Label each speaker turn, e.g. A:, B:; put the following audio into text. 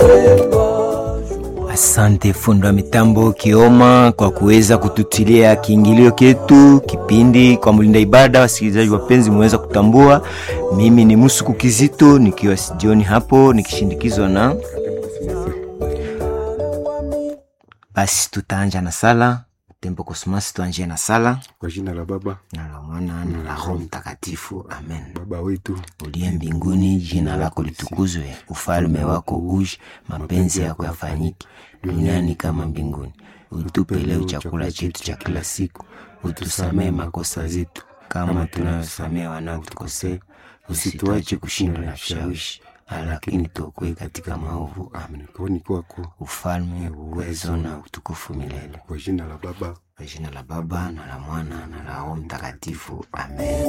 A: Asante fundi wa mitambo Kioma kwa kuweza kututilia kiingilio ketu kipindi kwa mlinda ibada. Wasikilizaji wapenzi, mmeweza kutambua mimi ni Musuku Kizito nikiwa sijioni hapo nikishindikizwa na basi, tutaanja na sala tembo kosmasi, tuanjie na sala
B: Kwa jina la Baba
A: na la Mwana na la Roho Mtakatifu, amen.
B: Baba wetu
A: uliye mbinguni, jina lako litukuzwe, ufalme wako uje, mapenzi yako yafanyike duniani kama mbinguni. Utupe leo chakula chetu cha kila siku, utusamee makosa zetu kama tunayosamea wanaotukosea, usituache kushindwa na vishawishi, lakini tuokoe katika maovu. Amen.
B: kwani kwako
A: Ufalme, uwezo na utukufu milele.
B: kwa jina la Baba
A: Kwa jina la Baba na la Mwana na la Roho Mtakatifu, amen.